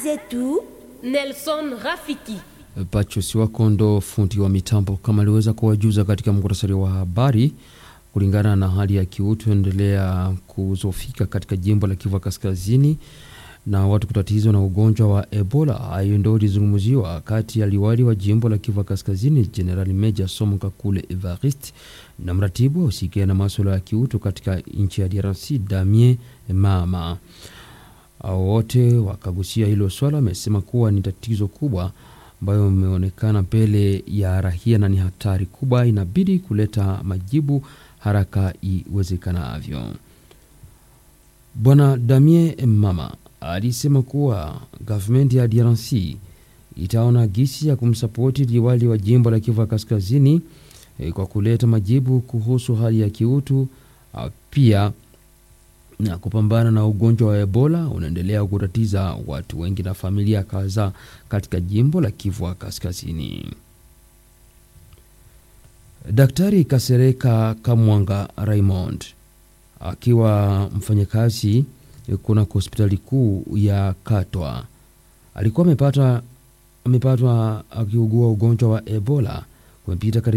zetu Nelson Rafiki. Pacho Siwakondo, fundi wa mitambo, kama aliweza kuwajuza katika muktasari wa habari. Kulingana na hali ya kiutu endelea kuzofika katika jimbo la Kivu Kaskazini na watu kutatizwa na ugonjwa wa Ebola. Hayo ndio ilizungumziwa kati ya liwali wa jimbo la Kivu Kaskazini General Meja Somo Kakule Evariste na mratibu wa usikia na masuala ya kiutu katika nchi ya DRC Damien Mama. Hao wote wakagusia hilo swala, wamesema kuwa ni tatizo kubwa ambayo imeonekana mbele ya rahia na ni hatari kubwa, inabidi kuleta majibu haraka iwezekanavyo. Bwana Damien Mama alisema kuwa gavumenti ya DRC itaona gisi ya kumsapoti liwali wa jimbo la Kivu Kaskazini e, kwa kuleta majibu kuhusu hali ya kiutu a, pia na kupambana na ugonjwa wa Ebola unaendelea kutatiza watu wengi na familia kadhaa katika jimbo la Kivu Kaskazini. Daktari Kasereka Kamwanga Raymond akiwa mfanyakazi kuna hospitali kuu ya Katwa alikuwa amepata amepatwa akiugua ugonjwa wa Ebola kumepita